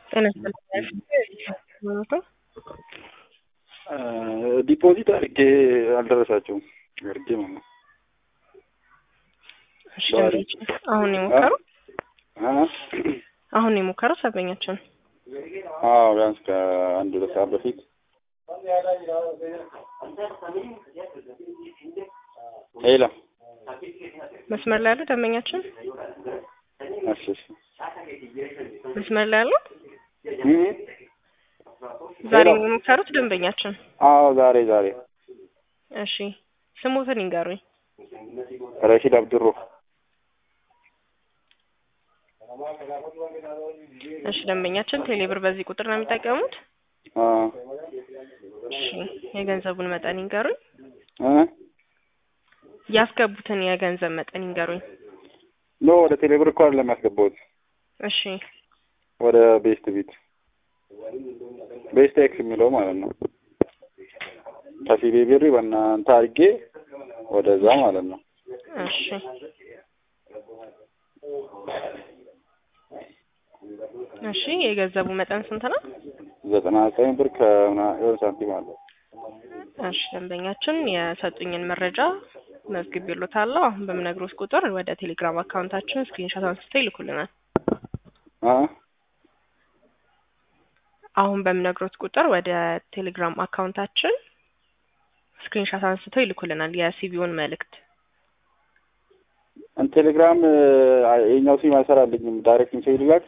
ጤና ይስጥልኝ ዲፖዚት አድርጌ አልደረሳቸውም አድርጌ ማለት ነው። እሺ አሁን የሞከሩ አሁን የሞከሩ ሰበኛችን አዎ ቢያንስ ከአንድ ሁለት ሰዓት በፊት ሄሎ መስመር ላይ ያሉ ደንበኛችን እሺ እሺ መስመር ላይ ያሉ እም ዛሬ የሞከሩት ደንበኛችን አዎ ዛሬ ዛሬ እሺ ስሙትን ይንገሩኝ ረሺድ አብድሮ እሺ ደንበኛችን ቴሌብር በዚህ ቁጥር ነው የሚጠቀሙት አ እሺ የገንዘቡን መጠን ይንገሩኝ እ ያስገቡትን የገንዘብ መጠን ይንገሩኝ ኖ ወደ ቴሌብር እኮ አይደለም ያስገባሁት እሺ ወደ ቤስት ቢት ቤስት ኤክስ የሚለው ማለት ነው ከሲቢ ብር በእናንተ አድርጌ ወደዛ ማለት ነው እሺ እሺ የገንዘቡ መጠን ስንት ነው? ዘጠና ዘጠኝ ብር ከምናምን ሳንቲም አለ። እሺ ደንበኛችን የሰጡኝን መረጃ መዝግቤልዎታለሁ። አሁን በምነግሮት ቁጥር ወደ ቴሌግራም አካውንታችን ስክሪንሾት አንስተው ይልኩልናል። አ አሁን በምነግሮት ቁጥር ወደ ቴሌግራም አካውንታችን ስክሪንሾት አንስተው ይልኩልናል የሲቪውን መልእክት። ቴሌግራም የኛው ሲም አይሰራልኝም። ዳይሬክት ሜሴጅ ልላክ።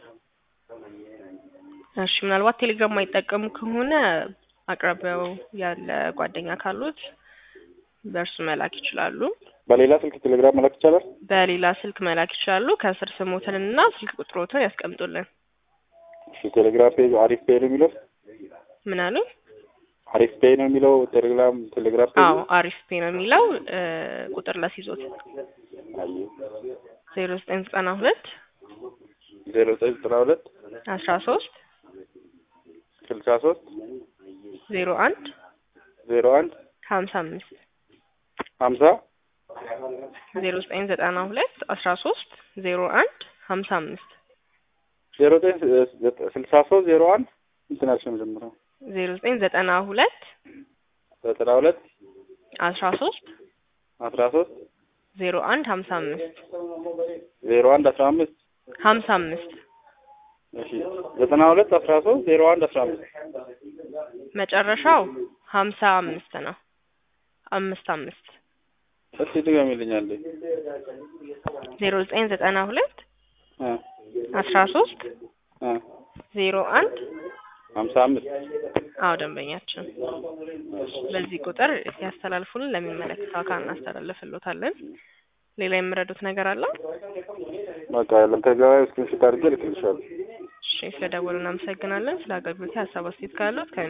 እሺ ምናልባት ቴሌግራም ማይጠቀሙ ከሆነ አቅራቢያው ያለ ጓደኛ ካሉት በእርሱ መላክ ይችላሉ። በሌላ ስልክ ቴሌግራም መላክ ይቻላል? በሌላ ስልክ መላክ ይችላሉ። ከስር ስሞትንና ስልክ ቁጥሮትን ያስቀምጡልን። እሺ ቴሌግራም ፔጅ አሪፍ ፔይ ነው የሚለው ምን አሉ? አሪፍ ፔይ ነው የሚለው ቴሌግራም ቴሌግራም ፔጅ አዎ አሪፍ ፔ ነው የሚለው እ ቁጥር ላስይዞት ዜሮ ዘጠኝ ዘጠና ሁለት ዜሮ ዘጠኝ ዘጠና ሁለት አስራ ሶስት ስልሳ ሶስት ዜሮ አንድ ዜሮ አንድ ሀምሳ አምስት ሀምሳ ዜሮ ዘጠኝ ዘጠና ሁለት አስራ ሶስት ዜሮ አንድ ሀምሳ አምስት ዜሮ ዘጠኝ ስልሳ ሶስት ዜሮ አንድ እንትናቸው መጀመሪያ ዜሮ ዘጠኝ ዘጠና ሁለት ዘጠና ሁለት አስራ ሶስት አስራ ሶስት ዜሮ አንድ ሀምሳ አምስት ዜሮ አንድ አስራ አምስት ሀምሳ አምስት እሺ ዘጠና ሁለት አስራ ሶስት ዜሮ አንድ አስራ አምስት መጨረሻው ሀምሳ አምስት ነው። አምስት አምስት እስቲ ድገሚልኛል። ዜሮ ዘጠኝ ዘጠና ሁለት እ አስራ ሶስት እ ዜሮ አንድ ሀምሳ አምስት አዎ ደንበኛችን በዚህ ቁጥር ያስተላልፉልን ለሚመለከተው አካል እናስተላልፍሎታለን። ሌላ የምረዱት ነገር አለ? በቃ ያለም ተገባይ ስክሪንሾት አድርጌ ልክልሻለሁ። እሺ ስለደወሉ እናመሰግናለን። ስለ አገልግሎት ሀሳብ አስተያየት ካሉት